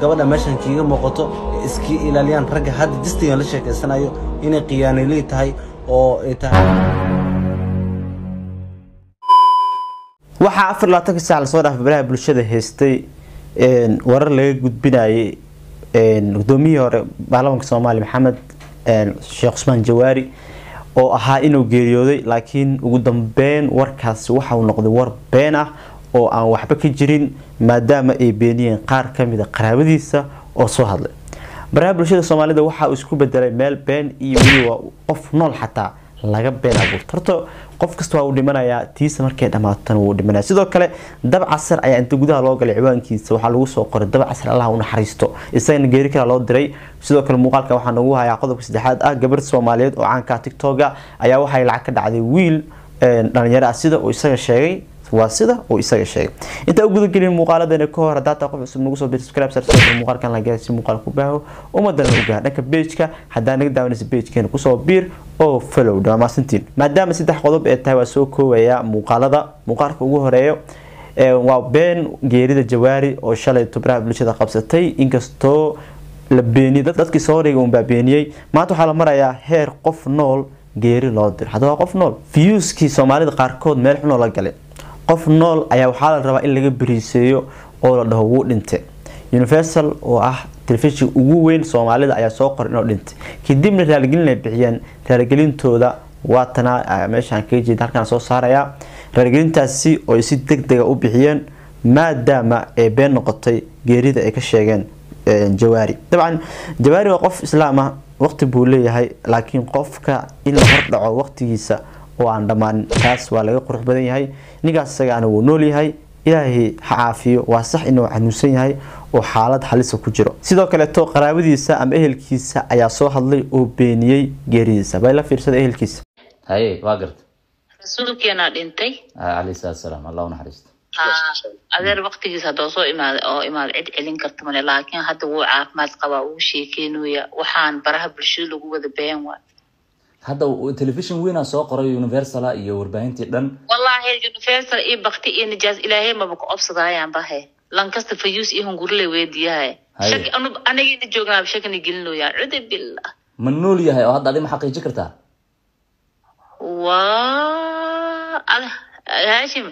gabadha meeshan kiiga muuqato iska ilaaliyaan ragga hadda jistigan la sheekaysanayo inay khiyaaniley tahay oo ay tahay waxaa afar labaatanka saac lasoo dhaafay baraha bulshada haystay warar laga gudbinayay gudoomiyihii hore baarlamaanka soomaaliya maxamed sheekh cusmaan jawaari oo ahaa inuu geeriyooday laakiin ugu dambeyn warkaasi waxa uu noqday war been ah oo aan waxba ka jirin maadaama ay beeniyeen qaar kamid a qaraabadiisa oo soo hadlay baraha bulshada soomaalida waxa uu isku bedelay meel been iyo weliba qof nool xataa laga been abuurto horta qof kasta waa uu dhimanayaa tiisa markay dhamaatana wuu dhimanaya sidoo kale dab casar ayaa inta gudaha loo galay ciwaankiisa waxaa lagu soo qoray dab casar allah u naxariisto isagana geeri kala loo diray sidoo kale muuqaalka waxaa nagu hayaa qodobka saddexaad ah gabar soomaaliyeed oo caanka tiktoga ayaa waxay lacag ka dhacday wiil dhalinyaro ah sida uu isaga sheegay waa sida uu isaga sheegay intaa u gudagelin muuqaaladana ka hor hadaa taa qof cusub nagu soo bir subscribe sar soo muuqaalkan la gaar si muuqaal ku baaho ummadana u gaar dhanka page-ka hadaa naga daawanaysa page-keena kusoo biir oo follow dhamaasantiin maadaama saddex qodob ee tahay waa soo koobaya muuqaalada muuqaalka ugu horeeyo waa been geerida jawaari oo shalay tubraha bulshada qabsatay inkastoo la beeniyay dadkii soo dhigay unbaa beeniyey maanta waxaa la marayaa heer qof nool geeri loo diro hadda waa qof nool viewskii soomaalida qaarkood meel xunoo la galay qof nool ayaa waxaa la rabaa in laga beriiseeyo oo la dhaho wuu dhintay universal oo ah telefishin ugu weyn soomaalida ayaa soo qoray inuu dhintay kadibna raaligelin ay bixiyeen raaligelintooda waatana meeshaan kaga jeeda halkaan soo saaraya raaligelintaasi oo ay si deg dega u bixiyeen maadaama ay been noqotay geerida ay ka sheegeen jawaari dabcan jawaari waa qof islaam ah waqti buu leeyahay laakiin qofka in la hordhaco waqtigiisa oo aan dhammaanin taas waa laga qurux badan yahay ninkaas isagaana wuu nool yahay ilaahay ha caafiyo waa sax inuu xanuunsan yahay oo xaalad halisa ku jiro sidoo kaleeto qaraabadiisa ama ehelkiisa ayaa soo hadlay oo beeniyey geeridiisa bay la fiirsada ehelkiisa haye waa garta rasuulkeenaa dhintay calayhi salaatu salaam allah u naxariisto adeer waktigiisa haddoo soo imaaday oo imaada cid celin karta male laakiin hadda wuu caafimaad qabaa wuu sheekeynoya waxaan baraha bulshada lagu wada been waay hadda telefishin weynaa soo qoray universala iyo warbaahintii dhan wallaahi universal iyo bakti iyo nijaas ilaahay maba ku obsadayaan bahe lankasta fayuus iyo hungurle weydiyahay Haye. shaki anu anagina joognaaba shakina gelinoyaan cude billah ma nool yahay oo hadda adi ma xaqiiji kartaa waa ada haashim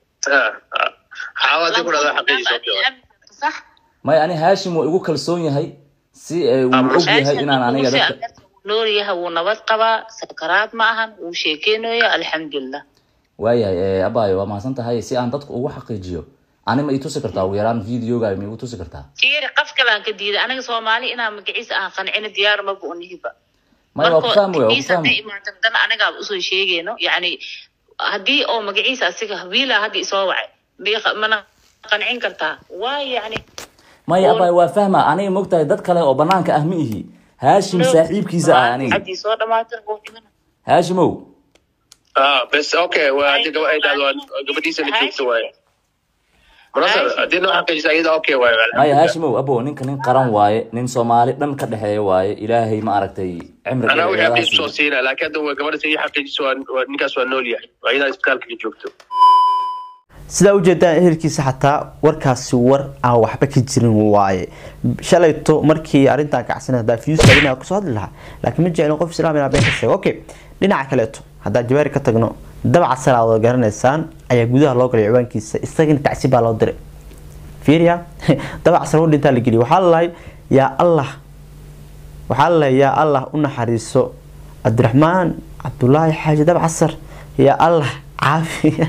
xaawadi ku dhada xaqiijiso sax maya ani haashim waa igu kalsoon yahay si eh, wuu og yahay inaan aniga dadka nool yahay wuu nabad qabaa sakaraad ma ahan wuu sheekeynoya alxamdulilah waayahay eh, abayo waa mahadsan tahay si aan dadku ugu xaqiijiyo ani ma i tusi kartaa ugu yaraan videoga ma igu tusi kartaa fiiri qof kalaan ka diiday aniga soomaali inaan magaciisa aan qancina diyaar maba unihiba maya waa ku fahmi waa ku fahmi imaadana anagaa usoo sheegayno yani haddii oo magaciisa asiga wiila hadda isoo wacay miiqa- mana qancin kartaa waa yani maya abayo waa fahma aniga mogtahay dad kale oo banaanka ah ma ihi haashim saaxiibkiisa ah aniga haddii soo dhamaatay wuu dhimana haashimow ah bes okay waa hadii gaba ay dhahdo waa gabadhiisa la joogto waaye munasar haddii noo xaqiijisa iyada okay waaye maya haashimow abo ninka nin qaran waaye nin soomaali dhan ka dhexeeya waaye ilaahay ma aragtay cimri anaa wixii dheer abdiis ilaha soo siiyo. siina laakiin hadda waa gabadha ii xaqiijiso waa- waa ninkaas waa nool yahay waa iyadaa isbitaalka ka joogto sidaa ujeedaan ehelkiisa xataa warkaasi war aan waxba ka jirin waaye shalayto markii arrintan kacsan hadaa fiyuuska inaa kusoo hadli lahaa laakiin ma jeclin qof islaam inaa been ka sheego okay dhinaca kaleeto haddaa jawaari ka tagno dabaca salaa wada garanaysaan ayaa gudaha loo galay ciwaankiisa isagana tacsi baa loo diray fiiriya dabaca sal u dhintaa la geliyay waxaa lalahay yaa allah waxaa lalahay yaa allah u naxariiso cabdiraxmaan cabdulaahi xaaji dabcasar yaa allah caafiya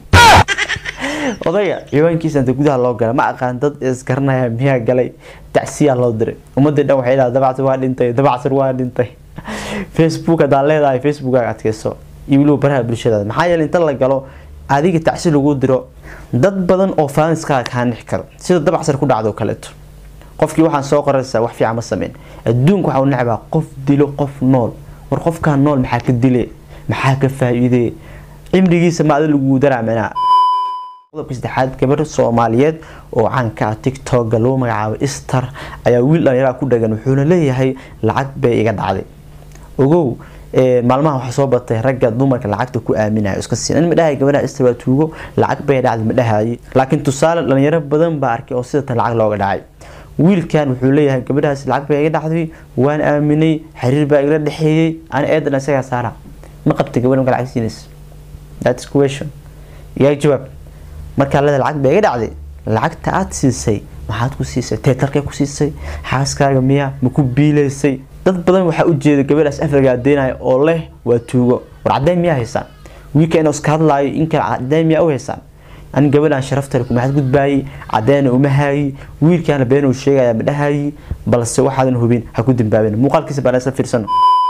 odayga ciwaankiisa inta gudaha loo galay ma aqaan dad isgaranaya miyaa galay tacsiyaa loo diray ummadii dhan waxay dhaha dabacsan waa dhintay dabacsan waa dhintay facebook haddaa leedahay facebookaga adkeyso iyo weliba baraha bulshadaada maxaa yeelay inta la galo adiga tacsi lagu diro dad badan oo faaniskaaga kaa nix karo sida dabacsan ku dhacdo kaleeto qofkii waxaan soo qoraysaa wax fiican ma sameyn adduunka waxaa u necbaa qof dilo qof nool war qofkaa nool maxaa ka dile maxaa ka faa-iidee cimrigiisa ma adi lagu daraamanaa qodobka saddexaad gabar soomaaliyeed oo caanka ah tiktoka lagu magacaabo ister ayaa wiil dhallinyaraa ku dhagan wuxuuna leeyahay lacag bay iga dhacday ogow ee, maalmaha waxaa soo batay ragga dumarka lacagta ku aaminaya iska siin in madhahay gabadha ister waa tuugo lacag bay dhacday madhahaye laakiin tusaale dhalinyaro badan baa arkay oo sidatan lacag looga dhacay wiilkan wuxuu leeyahay gabadhaas lacag baa iga dhacday waan aaminay xiriir baa igala dhexeeyey ani eedan isagaa saara ma qabta gabadha marka lacag siinaysa that's question iyaa jawaab markaa leeda lacag baa iga dhacday lacagta aad siisay maxaad ku siisay teetarkay ku siisay xaaskaaga miya ma ku biilaysay dad badan waxaa ujeeda gabadhaas afriga adeynaya oo leh waa tuugo war caddeyn miyaa haysaan wiilka inuu iska hadlaayo in kale caddeyn miyaa u haysaan ani gabadhan sharaftale kumaxad gudbaayey caddeena uma haayi wiilkaana been uu sheegaya ma dhahayi balse waxaadan hubin ha ku dambaabin muuqaalkiisa baan isla fiirsano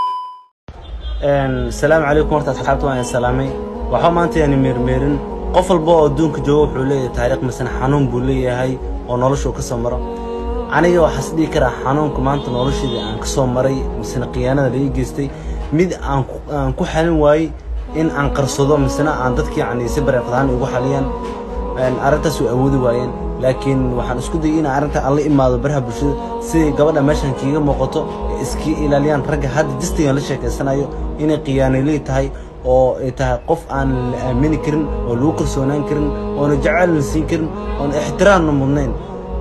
salaamu calaykum horta asxaabta waan idin salaamay waxaa maanta yani meermeerin qof walba oo adduunka jooga wuxuu leeyahay taariikh misana xanuun buu leeyahay oo noloshuu ka soo maro aniga waxaas dhihi karaa xanuunka maanta nolosheedii aan ka soo maray misena khiyaanada laii geystay mid aan ku- aan ku xalin waayey in aan qarsado misena aan dadka yani si bareeqdaan ugu xaliyaan Een, arrintaas way awoodi waayeen laakiin waxaan isku dayay inaan arrinta aan la imaado baraha bulshada siday gabadha meeshan kiiga muuqato ay iska ilaaliyaan ragga hadda distigan la sheekaysanayo inay khiyaaniley tahay oo ay tahay qof aan la aamini karin oo lagu kalsoonaan karin oona jacayl la siin karin oona ixtiraamna mudnayn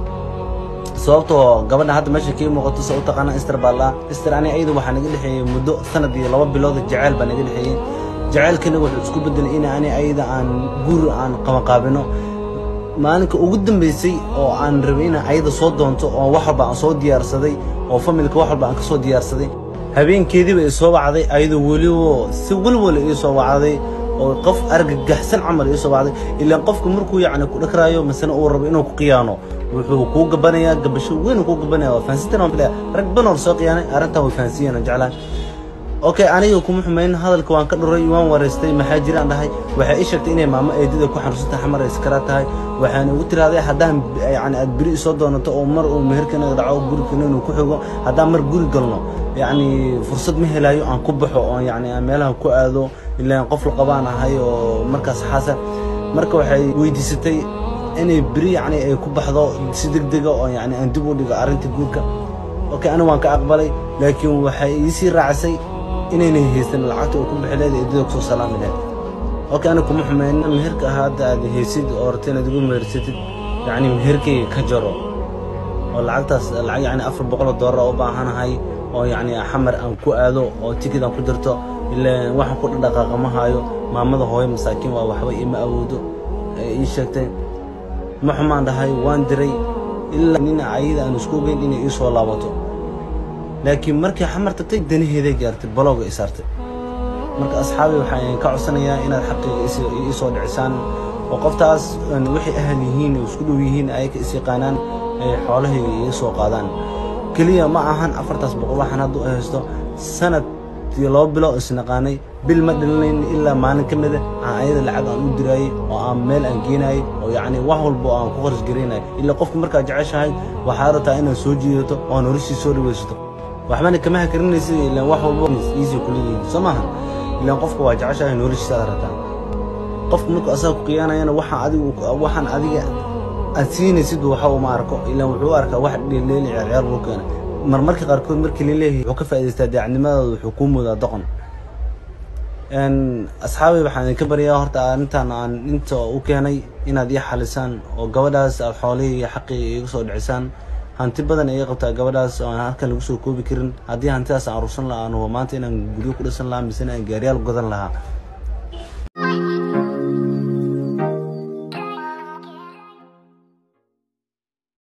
sababtoo gabadha hadda meesha kii muuqato se u taqaana ister baa laa ister ani ayada waxaa naga dhexeeyey muddo sanad iyo laba bilood jacayl baa naga dhexeeyey jacaylkana wuxuu isku bedelay in ani ayada aan guur aan qabanqaabino maalinka ugu dambeysay oo aan rabay inaan ayada soo doonto oo wax walba aan soo diyaarsaday oo familka wax walba aan ka soo diyaarsaday habeenkeediiba i soo wacday ayadoo weliba si walwala ii soo wacday oo qof argagaxsan camal ii soo wacday ilaan qofka markuu yacni ku dhakraayo masena uu rabo inuu ku khiyaano wuxuu kuu gabanayaa gabasho weyn uu kuu gabanaya waa fahansintan waan filaya rag badan oo soo khiyaanay arrintan way fahansiiyeen aan jeclahay okay aniga kuma xumayn hadalka waan ka dhuray waan wareystay maxaa jiraan dhahay waxay ii sheegtay inay maamo eedada ku xanuunsantay xamar ay iskara tahay waxaana ugu tirahday haddaan b- yani aad beri isoo doonato oo mar uu meherkanaga dhaco gurigana inuu ku xigo haddaan mar guri galno yacni fursad ma helayo aan ku baxo oo yacni aan meelaha ku aado ilaan qof la qabaan ahay oo markaas xaasa marka waxay weydiisatay inay beri yacni ay ku baxdo si degdega oo yacni aan dib u dhigo arrinta guurka okay aniga waan ka aqbalay laakiin waxay iisii raacisay inaynay haysan lacagta uu ku bixi leeda eedada kusoo salaami lahayd okay aniga kuma xumeyn meherka ahaa hadda aad haysid oo rabta inaad igu mehersatid yacni meherkayga ka jaro oo lacagtaas lacag yacni afar boqol oo doolar oo u baahanahay oo yacni xamar aan ku aado oo tikid aan ku dirto ilaa waxaan ku dhaqaaqa ma haayo maamada hooyo masaakiin waa waxba ima awoodo ay ii sheegtay ma xumaan dhahay waan diray ilaa nin ayada aan isku ogeyn inay ii soo laabato laakiin markii xamar tagtay danaheeday gaartay balooga i saartay marka asxaabi waxaan ka codsanayaa inaad xaqiiga is- ii soo dhicisaan oo qoftaas een, wixii ahal yihiin oo isku dhow yihiin ay ka is yaqaanaan ay xoolahayga iga soo qaadaan keliya ma ahan afartaas boqol waxaan hadda u haysto sanad iyo laba bilo isnaqaanay bil ma dhalinayn ilaa maalin ka mida aan ayada lacag aan u diraayey oo aan meel aan geenayay oo yacni wax walba oo aan ku kharash garaynay ilaa qofka markaad jeceshahay waxaad rabtaa inaad soo jiidato oo noloshii soo dhawaysato waxbana kama hakarinaysid ilaan wax walba easy kula yihiin soo maaha ilaan qofka waa jeceshahay noloshiisa aad rabtaa qofka markuu asaga ku khiyaanayana waxaan adigu waxaan adiga aad siinaysid waxa uma arko ilaan wuxuu u arkaa wax dheeleeli ciyaar buu keena marmarka qaarkood markii la leeyahay wuxuu ka faa'idaystaa daacnimadooda wuxuu kuu moodaa doqon een asxaabay waxaan idinka baryaa horta arrintan aan inta u keenay inaad ii xalisaan oo gabadhaas aad xoolihii iyo xaqii iga soo dhicisaan hanti badan iga qabtaa gabadhaas oo aan halkan lagu soo koobi karin haddii hantidaas aan urursan lahaa aan hubo maanta inaan guryo ku dhisan lahaa misena aan gaariyaal godan lahaa